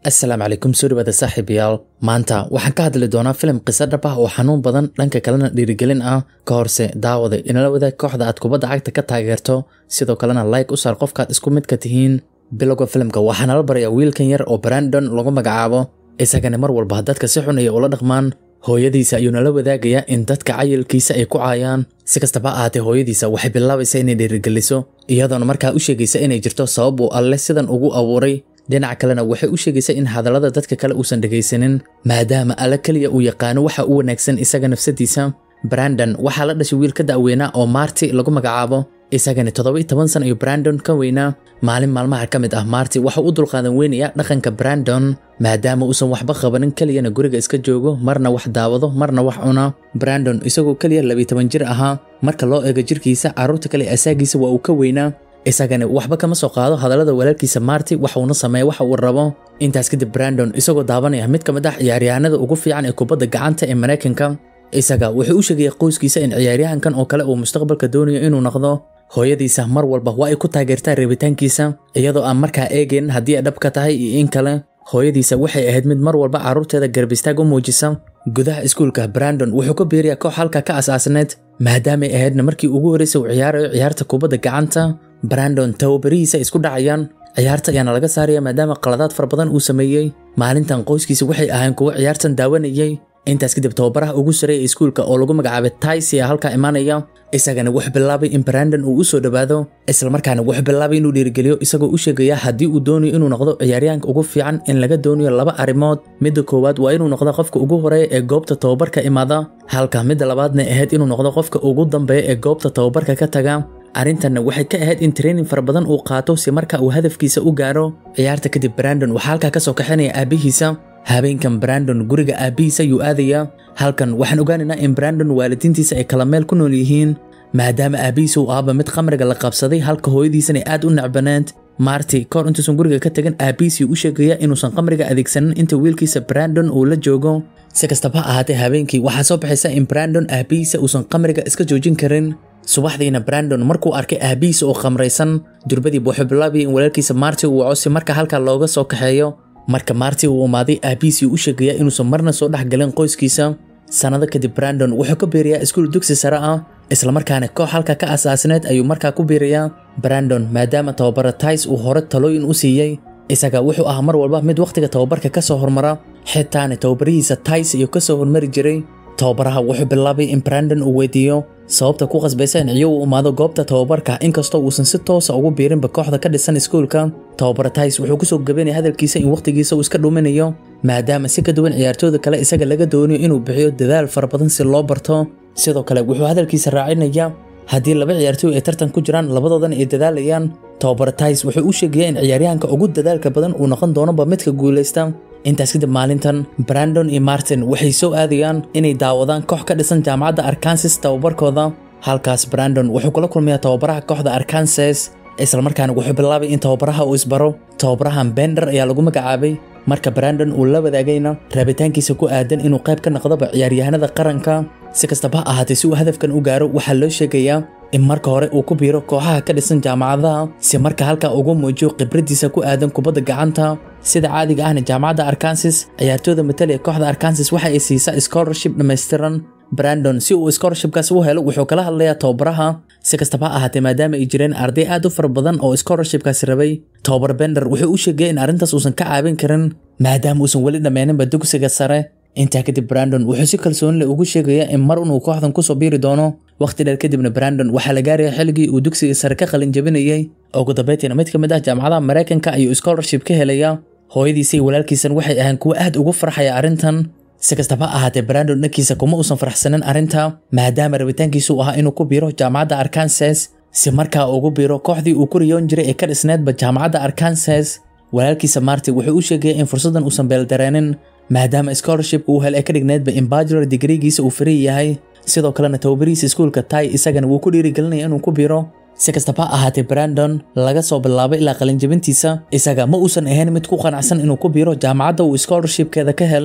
asalaamu calaykum soo dhawaada saaxiibayaal maanta waxaan ka hadli doonaa filim qiso dhab ah oo xanuun badan dhanka kalena dhiirigelin ah ka horse daawada inala wadaag kooxda aad kubadda cagta ka taageerto sidoo kalena like u saar qofkaad isku midka tihiin bilowga filimka waxaa nala baraya wiilkan yar oo brandon lagu magacaabo isagana mar walba dadka si xun ay ula dhaqmaan hooyadiisa ayuu nala wadaagayaa in dadka cayilkiisa ay ku caayaan si kastaba ahaatee hooyadiisa waxay bilaabaysaa inay dhiirigeliso iyadoona markaa u sheegaysa inay jirto sabab uu alle sidan ugu abuuray dhinaca kalena waxay u sheegaysaa in hadallada dadka kale uusan dhegaysanin maadaama alle keliya uu yaqaano waxa u wanaagsan isaga nafsadiisa brandon waxaa la dhashay wiil ka da'weynaa oo marti lagu magacaabo isagana toddoba-iyo toban san ayuu brandon ka weynaa maalin maalmaha ka mid ah marti waxau u dulqaadan weynaya dhaqanka brandon maadaama uusan waxba qabanin keliyana guriga iska joogo marna wax daawado marna wax cuna brandon isagoo keliya labiyi toban jir ahaa marka loo eego jirkiisa carruurta kale asaagiisa waa uu ka weynaa isagana waxba kama soo qaado hadallada walaalkiisa marti waxuuna sameeya waxa uu rabo intaas kadib brandon isagoo daabanaya mid ka mid ah ciyaaryahanada ugu fiican ee kubadda gacanta ee maraykanka isaga wuxuu u sheegaya qoyskiisa in ciyaaryahankan oo kale uu mustaqbalka doonayo inuu noqdo hooyadiisa mar walba waa ay ku taageertaa reebitaankiisa iyadoo aan markaa eegayn haddii ay dhab ka tahay iyo in kale hooyadiisa waxay ahayd mid mar walba carruurteeda garbistaag u muujisa gudaha iskuulka brandon wuxuu ka biiriyaa koox halka ka asaasneed maadaamay ahaydna markii ugu horreysay uu ciyaarayo ciyaarta kubadda gacanta brandon tababarihiisa isku dhacayaan ciyaarta ayaana laga saaraya maadaama qaladaad fara badan uu sameeyey maalintan qoyskiisa waxay ahayn kuwo ciyaartan daawanayay intaas kadib tababaraha ugu sareeya iskuulka oo lagu magacaabay taisi a halkaa imaanaya isagana wuxuu bilaabay in brandon uu u soo dhowaado islamarkaana wuxuu bilaabay inuu dhiirigeliyo isagoo u sheegaya haddii uu doonayo inuu noqdo ciyaaryahanka ugu fiican in laga doonayo laba arrimood midda koowaad waa inuu noqdo qofka ugu horeeya ee goobta tababarka imaada halka midda labaadna ahayd inuu noqdo qofka ugu dambeeya ee goobta tababarka ka taga arrintanna waxay ka ahayd in training fara badan uu qaato si marka uu hadafkiisa u gaaro ciyaarta kadib brandon waxaa halkaa ka soo kaxinaya aabbihiisa habeenkan brandon guriga aabbihiisa ayuu aadayaa halkan waxaan ogaanaynaa in brandon waalidiintiisa ay kala meel ku nool yihiin maadaama aabbihiisa uu aaba mid khamriga la qabsaday halka hooyadiisana aad u necbaneed marti kahor intuusan guriga ka tegin aabbihiisii u sheegaya inuusan khamriga adeegsanin inta wiilkiisa brandon uu la joogo si kastaba ha ahaatee habeenkii waxaa soo baxaysa in brandon aabbihiisa uusan khamriga iska joojin karin subaxdiina brandon markuu arkay aabbihiisa oo khamraysan durbadiiba wuxuu bilaabaya in walaalkiisa marti uu waco si marka halkaa looga soo kaxeeyo marka marti uu imaaday aabbihiisii u sheegaya inuusan marna soo dhex galin qoyskiisa sannado kadib brandon wuxuu ka biirayaa iskuul dugsi sare ah islamarkaana koox halka ka asaasneed ayuu markaa ku biirayaa brandon maadaama tababara tais uu hore talooyin u siiyey isaga wuxuu ahaa mar walba mid wakhtiga tababarka ka soo hormara xitaana tababarihiisa tais ayuu ka soo hormari jiray tababaraha wuxuu bilaabay in brandon uu weydiiyo sababta ku qasbaysa in ciyo uu imaado goobta tababarka inkastoo uusan si toosa ugu biirinba kooxda ka dhisan iskuulka tababara tais wuxuu kusoo gabanaya hadalkiisa in wakhtigiisa uu iska dhuminayo maadaama si ka duwan ciyaartooyda kale isaga laga doonayo inuu bixiyo dadaal fara badan si loo barto sidoo kale wuxuu hadalkiisa raacinaya haddii laba ciyaartooy ay tartan ku jiraan labadoodana ay dadaalayaan tababara tais wuxuu u sheegaya in ciyaaryahanka ugu dadaalka badan uu noqon doonoba midka guulaysta intaas kadib maalintan brandon iyo martin waxay soo aadayaan inay daawadaan koox ka dhisan jaamacadda arkansas tababarkooda halkaas brandon wuxuu kula kulmayaa tababaraha kooxda arkansas islamarkaana wuxuu bilaabay in tababaraha uu isbaro tababarahan bender ayaa lagu magacaabay marka brandon uu la wadaagayna raabitaankiisa ku aadan inuu qayb ka noqdoba ciyaaryahanada qaranka si kastaba ha ahaatee si uu hadafkan u gaaro waxaa loo sheegayaa in marka hore uu ku biiro kooxaha ka dhisan jaamacadaha si marka halkaa ugu muujiyo khibraddiisa ku aadan kubadda gacanta sida caadiga ahna jaamacadda arkansas ciyaartooyda matalaya kooxda arkansas waxa ay siisaa scholarship dhammaystiran brandon si uu scholarshipkaas u helo wuxuu kala hadlayaa tababaraha si kastaba ha ahaatee maadaama ay jireen arday aad u fara badan oo scholarshipkaasi rabay tababar bender wuxuu u sheegaya in arrintaas uusan ka caawin karin maadaama uusan weli dhammeeninba dugsiga sare intaa kadib brandon wuxuu si kalsooni leh ugu sheegaya in mar unuu kooxdan kusoo biiri doono wakhti dheer kadibna brandon waxaa la gaaraya xilligii uu dugsiga sare ka qalin jabinayay ugu dambeyntiina mid ka mid ah jaamacadaha maraykanka ayuu scholarship ka helaya hooyadiisa iyo walaalkiisan waxay ahaan kuwo aad ugu farxaya arrintan si kastaba ha ahaatee brandon dhankiisa kuma uusan faraxsanin arrinta maadaama rabitaankiisu ahaa inuu ku biiro jaamacadda arkansas si markaa ugu biiro kooxdii uu ku riyoon jiray ee ka dhisneedba jaamacadda arkansas walaalkiisa marti wuxuu u sheegaya in fursaddan uusan beeldareenin maadaama scholarship uu hel ee ka dhigneedba in bajular digrigiisa uu fari yahay sidoo kalena tababarihiisa iskuulka tai isagana wuu ku dhiirigelinaya inuu ku biiro si kastaba ha ahaatee brandon laga soo bilaabay ilaa qalinjabintiisa isaga ma uusan ahayn mid ku qanacsan inuu ku biiro jaamacadda uu scholarshipkeeda ka helay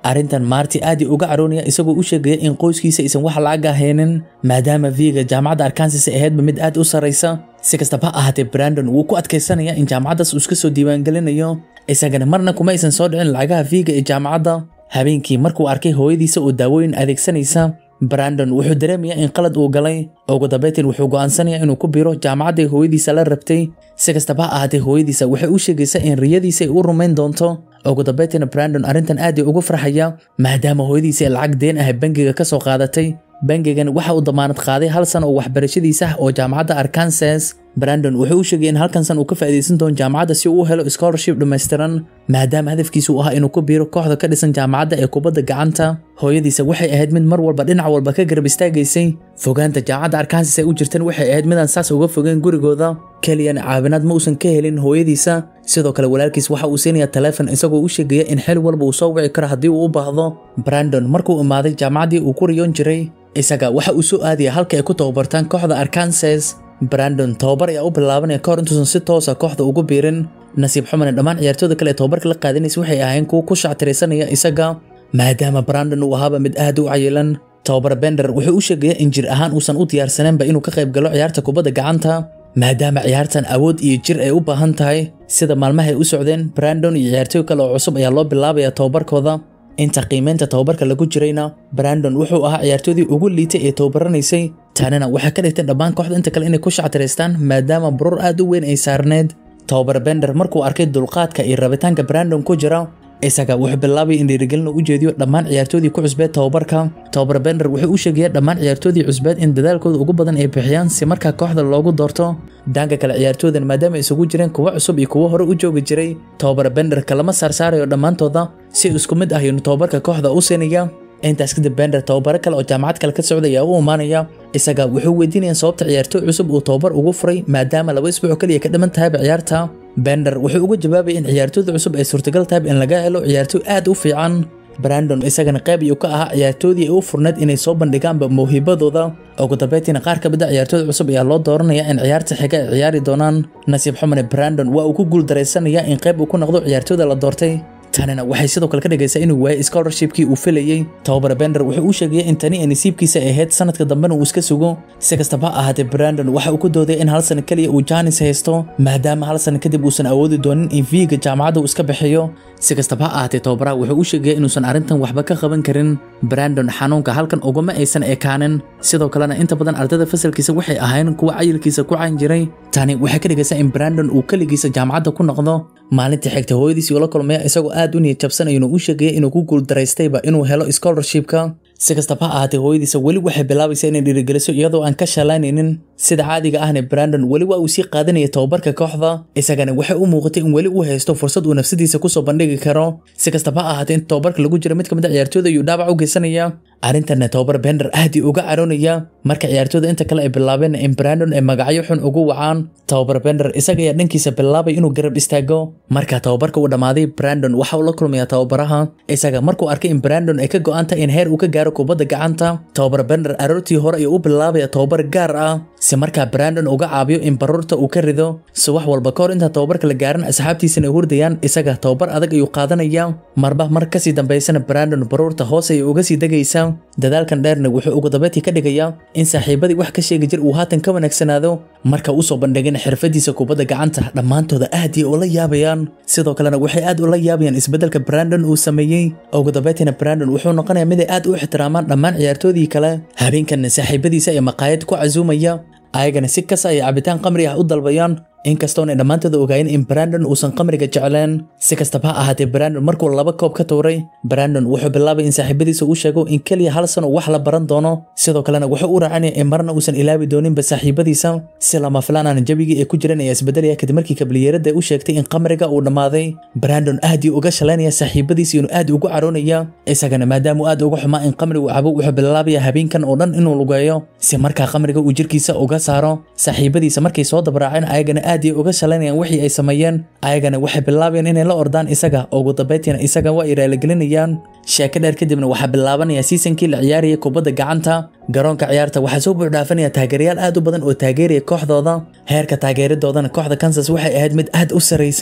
arrintan marti aad i uga caroonaya isagoo u sheegaya in qoyskiisa aysan wax lacag ahaynin maadaama viga jaamacadda arkansas ay ahaydba mid aad u sarraysa si kastaba ha ahaatee brandon wuu ku adkaysanaya in jaamacaddaas uu iska soo diiwaangelinayo isagana marna kuma aysan soo dhicin lacagaha viga ee jaamacadda habeenkii markuu arkay hooyadiisa oo daawooyin adeegsanaysa brandon wuxuu dareemayaa in qalad uu galay ugu dambeyntiin wuxuu go'aansanayaa inuu ku biro jaamacadday hooyadiisa la rabtay si kastaba ha ahaatee hooyadiisa waxay u sheegaysaa in riyadiisa ay u rumayn doonto ugu dambeyntiina brandon arrintan aad ay ugu farxaya maadaama hooyadiisa ay lacag deen ah bangiga ka soo qaadatay bangigan waxa uu damaanad qaaday hal san oo waxbarashadiisa ah oo jaamacadda arkansas brandon wuxuu u sheegay in halkan san uu ka faa'iidaysan doono jaamacadda si uu u helo scholarship dhammaystiran maadaama hadafkiisu uu ahaa inuu ku biiro kooxda ka dhisan jaamacadda ee kubadda gacanta hooyadiisa waxay ahayd mid mar walba dhinac walba ka garab istaagaysay fogaanta jaamacadda arkansas ay u jirteen waxay ahayd midaan saas uga fogeen gurigooda keliyan caawinaad ma uusan ka helin hooyadiisa sidoo kale walaalkiis waxa uu siinayaa taleefon isagoo u sheegaya in xil walba uu soo wici karo haddii uu u baahdo brandon markuu imaaday jaamacaddii uu ku riyoon jiray isaga waxa uu soo aadaya halka ay ku tababartaan kooxda arkansas brandon tababar ayaa u bilaabanaya kahor intuusan si toosa kooxda ugu biirin nasiib xumane dhammaan ciyaartooyda kale ee tababarka la qaadanaysa waxay ahayn kuwa ku shactiraysanaya isaga maadaama brandon uu ahaaba mid aad u cayilan tababar bender wuxuu u sheegaya in jir ahaan uusan u diyaarsaneenba inuu ka qayb galo ciyaarta kubadda gacanta maadaama ciyaartan awood iyo jir ay u baahan tahay sida maalmahay u socdeen brandon iyo ciyaartooy kale oo cusub ayaa loo bilaabaya tababarkooda inta qiimeynta tababarka lagu jirayna brandon wuxuu ahaa ciyaartoodii ugu liitay ee tababaranaysay taanina waxay ka dhigtay dhammaan kooxda inta kale inay ku shactiraystaan maadaama burur aad u weyn ay saarneed tababar bender markuu arkay dulqaadka iyo rabitaanka brandon ku jira isaga wuxuu bilaabay in dhiirigelin u jeediyo dhammaan ciyaartoodii ku cusbeed tababarka tababar bender wuxuu u sheegaya dhammaan ciyaartoodii cusbeed in dadaalkooda ugu badan ay bixiyaan si markaa kooxda loogu doorto dhanka kale ciyaartooydan maadaama ay isugu jireen kuwo cusub iyo kuwo hore u joogi jiray tababar bender kalama saarsaarayo dhammaantooda si isku mid ah inuu tababarka kooxda u siinaya intaas kadib bender tababaro kale oo jaamacad kale ka socda ayaa u imaanaya isaga wuxuu weydiinaya sababta ciyaartooy cusub uu tababar ugu furay maadaama laba isbuuc kaliya ka dhiman tahayba ciyaarta bender wuxuu uga jawaabaya in ciyaartooyda cusub ay suurtagal tahay in laga helo ciyaartooy aad u fiican brandon isagana qayb iyuu ka ahaa ciyaartoodii ay u furneed inay soo bandhigaanba mawhibadooda ugu dambeyntiina qaar ka mid a ciyaartooyda cusub ayaa loo dooranaya in ciyaarta xiga ay ciyaari doonaan nasiib xumane brandon waa uu ku guuldaraysanaya in qayb uu ku noqdo ciyaartooyda la doortay tanina waxay sidoo kale ka dhigaysaa inuu waayay scholarshipkii uu filayey tababar bender wuxuu u sheegaya in tani ay nasiibkiisa ahayd sanadka dambena uu iska sugo si kastaba ha ahaatee brandon waxa uu ku doodaya in hal sano keliya uu jaanis haysto maadaama hal sano kadib uusan awoodi doonin in viiga jaamacadda uu iska bixiyo si kastaba ha ahaatee tababaraha wuxuu u sheegaya inuusan arrintan waxba ka qaban karin brandon xanuunka halkan ugama aysan ekaanin sidoo kalena inta badan ardayda fasalkiisa waxay ahayn kuwa cayilkiisa ku cayn jiray tani waxay ka dhigaysaa in brandon uu keligiisa jaamacadda ku noqdo maalintii xigta hooyadiisii ula kulmaya isagoo aad u niyad jabsanaya inuu u sheegaya inuu ku guuldaraystayba inuu helo scholarshipka si kastaba ha ahaatee hooyadiisa weli waxay bilaabaysaa inay dhiirigeliso iyadoo aan ka shalaynaynin sida caadiga ahna brandon weli waa uu sii qaadanaya tababarka kooxda isagana waxay u muuqatay in weli uu haysto fursad uu nafsadiisa kusoo bandhigi karo si kastaba ha ahaatee inta tababarka lagu jira mid ka mid a ciyaartooyda ayuu dhaawac u geysanaya arrintanna tababar bender aad ii uga caroonaya marka ciyaartooyda inta kale ay bilaabeen in brandon ay magacyo xun ugu wacaan tababar bender isaga ayaa dhankiisa bilaabay inuu garab istaago marka tababarka uu dhammaaday brandon waxa uu la kulmaya tababaraha isaga markuu arkay in brandon ay ka go'an tahay in heer uu ka gaaro kubadda gacanta tababar bender aroortii hore ayuu u bilaabaya tababar gaar ah si markaa brandon uga caabiyo in baruurta uu ka rido si wax walba ka hor intaan tababarka la gaarin asxaabtiisana ay hurdayaan isaga tababar adag ayuu qaadanaya marba mar kasii dambaysana brandon baruurta hoos ayay uga sii degaysa dadaalkan dheerna wuxuu ugu dambeyntii ka dhigayaa in saaxiibadii wax ka sheegi jir uu haatan ka wanaagsanaado marka usoo bandhigin xirfadiisa kubadda gacanta dhammaantooda aad iyo ula yaabayaan sidoo kalena waxay aad ula yaabayaan isbeddelka brandon uu sameeyey ugu dambeyntiina brandon wuxuu noqonayaa mid ay aad u ixtiraamaan dhammaan ciyaartoodii kale habeenkanna saaxiibadiisa ee maqaayad ku casuumaya ayagana si kasta ay cabitaan qamri ah u dalbayaan inkastoona dhammaantooda ogaayeen in brandon uusan qamriga jecleen si kastaba ha ahaatee brandon markuu laba koob ka tuuray brandon wuxuu bilaabay in saaxiibadiisa uu sheego in keliya hal sano wax la baran doono sidoo kalena wuxuu u raacanaya in marna uusan ilaabi dooninba saaxiibadiisa si lama filaanaan jabigii ay ku jireen ayaa isbedelaya kadib markii kabliyeerada u sheegtay in qamriga uu dhammaaday brandon aad ii uga shalaynaya saaxiibadiisa inuu aad ugu caroonaya isagana maadaama uu aad uga xumaa in qamrigu cabo wuxuu bilaabaya habeenkan oo dhan inuu lugeeyo si markaa qamriga uu jirkiisa uga saaro saaxiibadiisa markay soo dabraaceen ayagana aad ay uga shalaynayaan wixii ay sameeyeen ayagana waxay bilaabayaan inay la ordaan isaga ugu dambeyntiina isaga waa ay raaligelinayaan sheeko dheer kadibna waxaa bilaabanaya siisankii la ciyaaraya kubadda gacanta garoonka ciyaarta waxaa soo buuxdhaafanaya taageerayaal aad u badan oo taageeraya kooxdooda heerka taageeradoodana kooxda kansas waxay ahayd mid aad u saraysay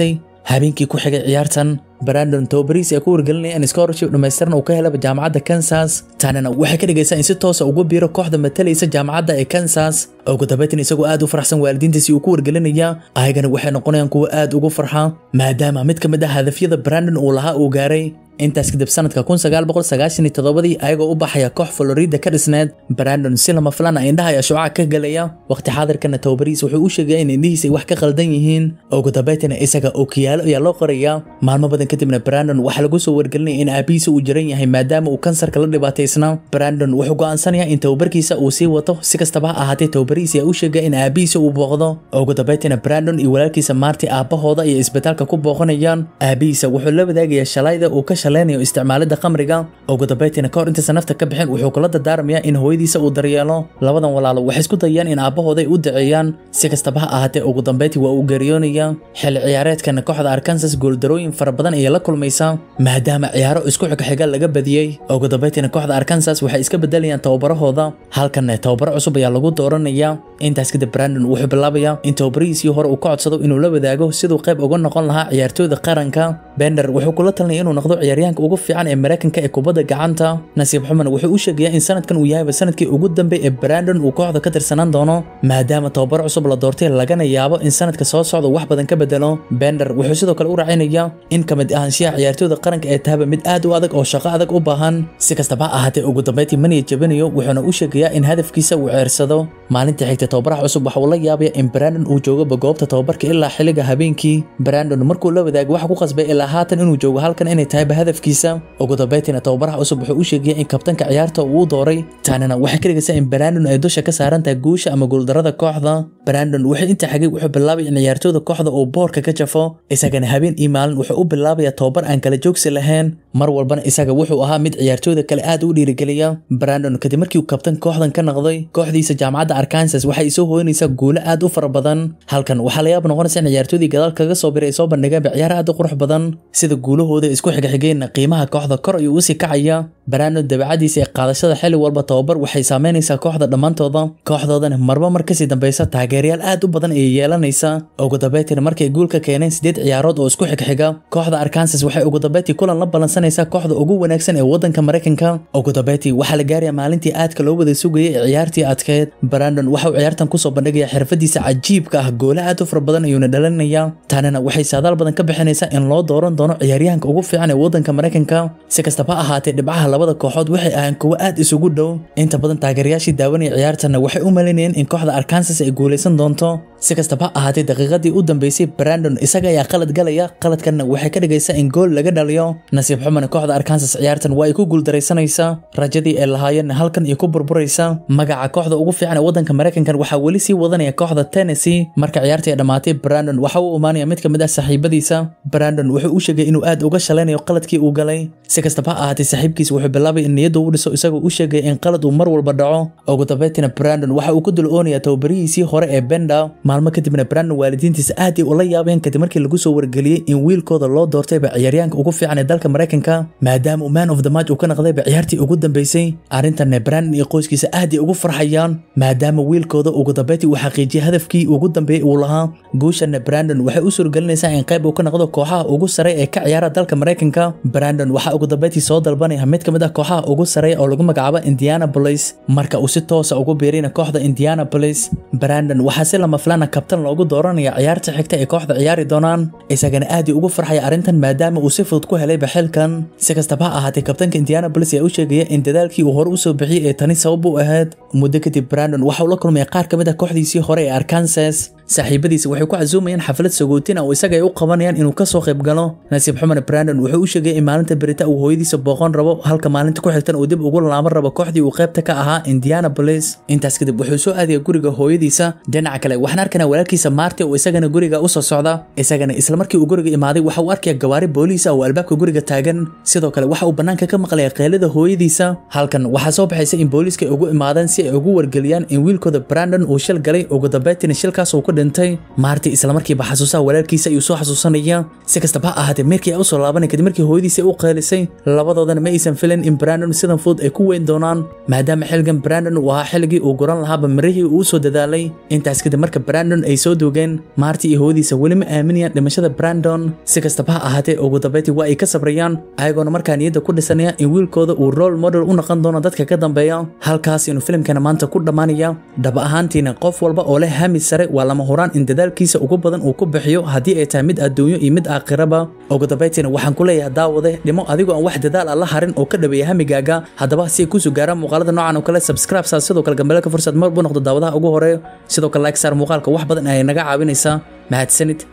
habeenkii ku xigay ciyaartan brandon tobariis ee ku wargelinaya in scholarship dhammaystiran uu ka helaba jaamacadda kansas tanina waxay ka dhigaysaa in si toosa ugu biiro kooxda matalaysa jaamacadda ee kansas ugu dambeyntin isagoo aad u farxsan waalidiintiisi uu ku wargelinaya ayagana waxay noqonayaan kuwo aad ugu farxa maadaama mid ka mid ah hadafyada brandon uu lahaa uu gaaray intaas kadib sanadka ii ayagoo u baxaya koox florida ka dhisneed brandon si lama filaan ah indhaha ayaa shucaca ka gelaya waqti xaadirkana tobariis wuxuu u sheegaya in indhihiisa ay wax ka qaldan yihiin ugu dambeyntina isaga ookiyaalo ayaa loo qoraya maalmo badan kadibna brandon waxaa lagu soo wargelinaya in aabihiisa uu jiran yahay maadaama uu kansarka la dhibaataysna brandon wuxuu go'aansanaya in tababarkiisa uu sii wato si kastaba ha ahaatee tobariis ayaa u sheegaya in aabihiisa uu booqdo ugu dambeyntina brandon iyo walaalkiisa maarti aabbahooda iyo isbitaalka ku booqanayaan aabihiisa wuxuu la wadaagaya shalayda uu ka shaleynayo isticmaalida khamriga ugu dambeyntiina kahor intaysan nafta ka bixin wuxuu kula dardaarmayaa in hooyadiisa uu daryeelo labadan walaalo waxay isku dayayaan in aabbahooda ay u daceeyaan si kastaba ha ahaatee ugu dambeyntii waa uu geeriyoonaya xilli ciyaareedkana kooxda arkansas gooldarooyin fara badan ayay la kulmaysaa maadaama ciyaaro isku xigxiga laga badiyey ugu dambeyntiina kooxda arkansas waxay iska bedelayaan tababarahooda halkanna tababaro cusub ayaa lagu dooranaya intaas kadib brandon wuxuu bilaabayaa in tababarihiisii hore uu ka codsado inuu la wadaago siduu qayb uga noqon lahaa ciyaartooyda qaranka bender wuxuu kula talinaya inuu noqdo ciyaaryahanka ugu fiican ee mareykanka ee kubadda gacanta nasiib xuman wuxuu u sheegayaa in sanadkan uu yahayba sanadkii ugu dambeey ee brandon uu kooxda ka tirsanaan doono maadaama tababar cusub la doortay lagana yaabo in sanadka soo socda wax badan ka bedelo bender wuxuu sidoo kale u raacinayaa in ka mid ahaanshiyaha ciyaartooyda qaranka ee tahaba mid aad u adag oo shaqo adag u baahan si kastaba ha ahaatee ugu dambeyntii maniya jabinayo wuxuuna u sheegayaa in hadafkiisa uu ceersado maalintii xigta tababaraha cusub waxa uu la yaabaya in brandon uu joogaba goobta tababarka ilaa xilliga habeenkii brandon markuu la wadaago waxa ku qasbay ilaa haatan inuu joogo halkan inay tahayba hadafkiisa ugu dambeyntiina tababaraha cusub wuxuu u sheegaya in kabtanka ciyaarta uu dooray taanina waxay ka dhigaysaa in brandon ay dusha ka saaran tahay guusha ama guuldarada kooxda brandon wuxuu inta xagay wuxuu bilaabay in ciyaartooyda kooxda uu boorka ka jafo isagana habeen iyo maalin wuxuu u bilaabaya tababar aan kala joogsi lahayn mar walbana isaga wuxuu ahaa mid ciyaartooyda kale aad u dhiirigeliya brandon kadib markii uu kabtan kooxdan ka noqday kooxdiisa jaamacadda arkansas waxay soo hooynaysaa guulo aad u fara badan halkan waxaa la yaab noqonaysa in ciyaartoydii gadaal kaga soo biray ay soo bandhigeenba ciyaar aad u qurux badan sida guulahooda isku xigxigeenna qiimaha kooxda kor ayuu usii kacaya brandon dabeecadiisa ee qaadashada xilli walba tababar waxay saameynaysaa kooxda dhammaantooda kooxdoodana marba mar kasii dambeysa taageerayaal aad u badan ayay yeelanaysaa ugu dambeyntiina markay guul ka keeneen sideed ciyaarood oo isku xigxiga kooxda arkansas waxay ugu dambeyntii kulan la ballansanaysaa kooxda ugu wanaagsan ee waddanka maraykanka ugu dambeyntii waxaa la gaaraya maalintii aadka loo wada sugayay ee ciyaartii adkeed brandon waxa uu ciyaartan kusoo bandhigaya xirfadiisa cajiibka ah goole aad u fara badan ayuuna dhalinaya tanina waxay saadaal badan ka bixinaysaa in loo dooran doono ciyaaryahanka ugu fiican ee waddanka maraykanka si kastaba ha ahaatee dhibcaha labada kooxood waxay ahaan kuwo aad isugu dhow inta badan taageerayaashii daawanaya ciyaartana waxay u malaynayeen in kooxda arkansas ay guulaysan doonto si kastaba ha ahaatee daqiiqadii u dambeysay brandon isaga ayaa qalad galaya qaladkanna waxay ka dhigaysaa in gool laga dhaliyo nasiib xumana kooxda arkansas ciyaartan waa ay ku guuldaraysanaysaa rajadii ay lahaayeenna halkan iyo ku burburaysa magaca kooxda ugu fiican ee waddanka maraykankan waxaa weli sii wadanaya kooxda tennessee marka ciyaartii ay dhammaatay brandon waxa uu imaanaya mid ka mid ah saaxiibadiisa brandon wuxuu u sheegay inuu aad uga shalaynayo qaladkii uu galay si kastaba ha ahaatee saaxiibkiisa wuxuu bilaabay in niyadda uu dhiso isagoo u sheegaya in qalad uu mar walba dhaco ugu dambeyntiina brandon waxa uu ku dul oonayaa tababarihiisii hore ee benda maalmo kadibna brandon waalidiintiisa aad ay ula yaabeen kadib markii lagu soo wargeliyey in wiilkooda loo doortayba ciyaaryahanka ugu fiican ee dalka maraykanka maadaama uu man of the match uu ka naqdayba ciyaartii ugu dambeysay arrintanna brandon iyo qoyskiisa aad ay ugu farxayaan maadaama wiilkooda ugu dambeyntii uu xaqiijiyey hadafkii ugu dambeeyey uu lahaa guushanna brandon waxay u suurgelinaysaa in qayb uu ka noqdo kooxaha ugu sare ee ka ciyaara dalka maraykanka brandon waxaa ugu dambeyntii soo dalbanaya mid ka mid ah kooxaha ugu sareeya oo lagu magacaabo indianapolis marka uu si toosa ugu biirina kooxda indianapolis brandon waxaa si lama filana kabtan loogu dooranaya ciyaarta xigta ee kooxda ciyaari doonaan isagana aad uu ugu farxaya arrintan maadaama uu si fudud ku helayba xilkan si kastaba ha ahaatee kabtanka indianapolis ayaa u sheegaya in dadaalkii uu hore usoo bixiyey ee tani sabab u ahayd muddo kadib brandon waxa uu la kulmaya qaar ka mid ah kooxdiisii hore ee arkansas saaxiibadiisa waxay ku casuumayaan xaflad sagootina oo isaga ay u qabanayaan inuu ka soo qayb galo nasiib xumana brandon wuxuu u sheegay in maalinta berita uu hooyadiisa booqon rabo halka maalinta ku xigtan uu dib ugu laaban rabo kooxdii uu qaybta ka ahaa indianapolis intaas kadib wuxuu soo aadaya guriga hooyadiisa dhinaca kale waxaan arkanaa walaalkiisa maarti oo isagana guriga usoo socda isagana isla markii uu guriga imaaday waxa uu arkaya gawaari booliis ah oo albaabka guriga taagan sidoo kale waxa uu bannaanka ka maqlaya qeylada hooyadiisa halkan waxaa soo baxaysa in booliiska ay ugu imaadeen si ay ugu wargeliyaan in wiilkooda brandon uu shil galay ugu dambeyntiina shilkaas uu ku dhintay maarti isla markiiba xasuusaha walaalkiisa ayuu soo xasuusanaya si kastaba ha ahaatee meerkii ay usoo laabanay kadib markii hooyadiisa u qeylisay labadoodana ma aysan filin in brandon sidan fudud ay ku weyn doonaan maadaama xilligan brandon uu ahaa xilligii uu guran lahaaba mirihii uu usoo dadaalay intaas kadib marka brandon brandon ay soo doogeen maarti iyo hawadiisa weli ma aaminayaan dhimashada brandon si kastaba ha ahaatee ugu dambeyntii waa ay ka sabrayaan ayagoona markaa niyadda ku dhisanaya in wiilkooda uu role model u noqon doono dadka ka dambeeya halkaas inuu filimkana maanta ku dhammaanaya dhab ahaantiina qof walba oo leh hami sare waa lama huraan in dadaalkiisa ugu badan uu ku bixiyo haddii ay tahay mid adduunyo iyo mid aakhiraba ugu dambeyntiina waxaan ku leeyahay daawade dhimo adigoo aan wax dadaal ah la harin oo ka dhaweeya hamigaaga haddaba si ay kusoo gaaraan muuqaalada noocan oo kale subscribe saa sidoo kale gambeelka fursad mar buu noqdo daawadaha ugu horeeyo sidoo kale like saar muuqaalka wax badan ayay naga caawinaysaa mahadsanid